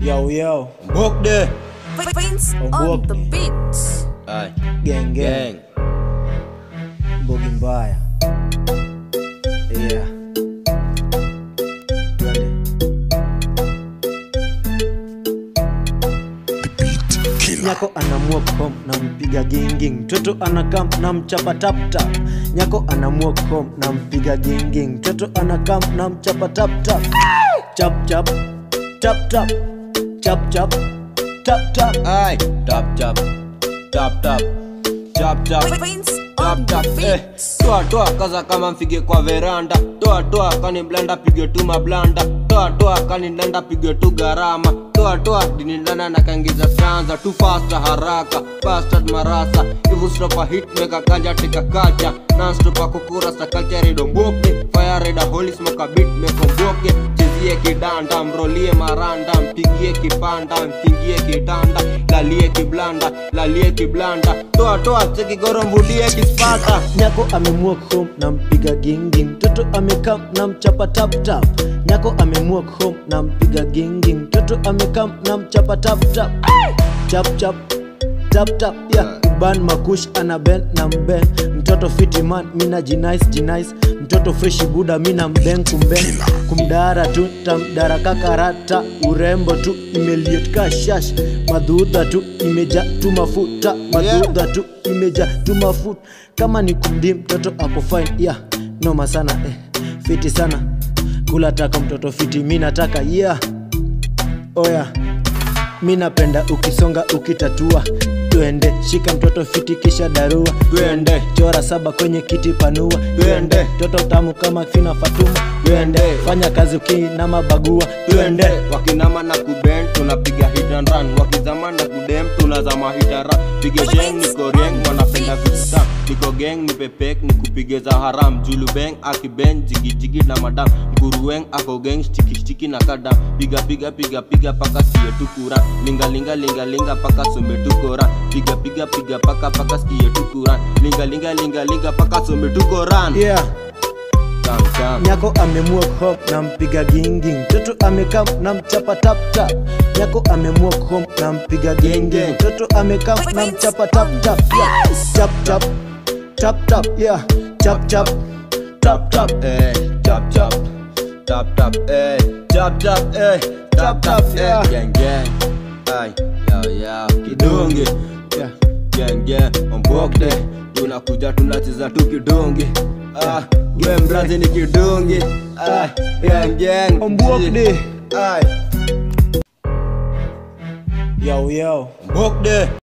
Yo yo, Mbokde Prince on Ombok. the beat. Ay, gang gang, gang bogi mbaya. Yeah. Twende. Nyako anamua home na mpiga ginging, mtoto anakam na mchapa tap tap. Nyako anamua home na mpiga ginging, mtoto anakam na mchapa tap tap. Chap chap, tap tap, chap chap, tap tap. Ay, tap tap Tap tap Tap tap Prince Tap on tap the eh. beat. Toa toa kaza kama mfige kwa veranda Toa toa kani blanda pige tu mablanda Toa toa kani ndanda pige tu garama Toa toa dini ndana na kangiza sanza Tu fasta haraka Bastard marasa Ivu stopa hit meka kanja tika kacha Non-stop kukura sa culture rido mboke Fire rida holy smoke a beat meko mboke Chezie kidanda mrolie maranda Mpigie kipanda mfingie kitanda Lalie kiblanda lalie kiblanda Toa toa cheki goro mvudie kispata Nyako amemua home na mpiga gingi, mtoto amekam na mchapa tap tap. Nyako amemua home na mpiga gingi, mtoto amekam na mchapa tap tap. Chap chap tap tap yeah. Uban makush ana ben na mben, mtoto fiti man mina jinais jinais, mtoto freshi buda mina mben kumben, kumdara tu tamdara kakarata, urembo tu imeliet ka shash, madhudha tu imeja tu mafuta, madhudha tu imeja tu mafuta kama ni kumdi mtoto ako fine yeah noma sana eh. fiti sana kula taka mtoto fiti mi nataka yeah oya mi napenda ukisonga ukitatua twende shika mtoto fiti kisha darua Twende. chora saba kwenye kiti panua Twende. mtoto tamu kama fina fatuma Twende. fanya kazi ukina mabagua twende wakinama na kuben tunapiga hit and run wakizama na kudem tunazama hitara pige sheng niko rieng wanapenda vita niko geng nipepek nikupige za haram julubeng akiben jigijigi na madam mkurueng ako geng stikishtiki na kadam piga piga piga piga paka sie tukura linga linga linga linga paka some tukora piga piga piga paka paka skie tukura linga linga linga linga paka some tukoran yeah Cham, cham. nyako amemua home na mpiga gingi mtoto amekam na mchapa tap tap nyako amemua home na mpiga gingi Genge. mtoto amekam na mchapa tap tap yeah. chap chap tap tap yeah chap chap tap tap eh, tap tap, tap tap, eh, tap tap, eh, tap tap, Yeah. eh, gang gang, ay, yao yao, kidungi, yeah. gang gang, ombokde, tunakuja tunacheza tu kidungi, ah, we mrazi ni kidungi, ah, gang gang, Ombokde. ay, yo yo ombokde.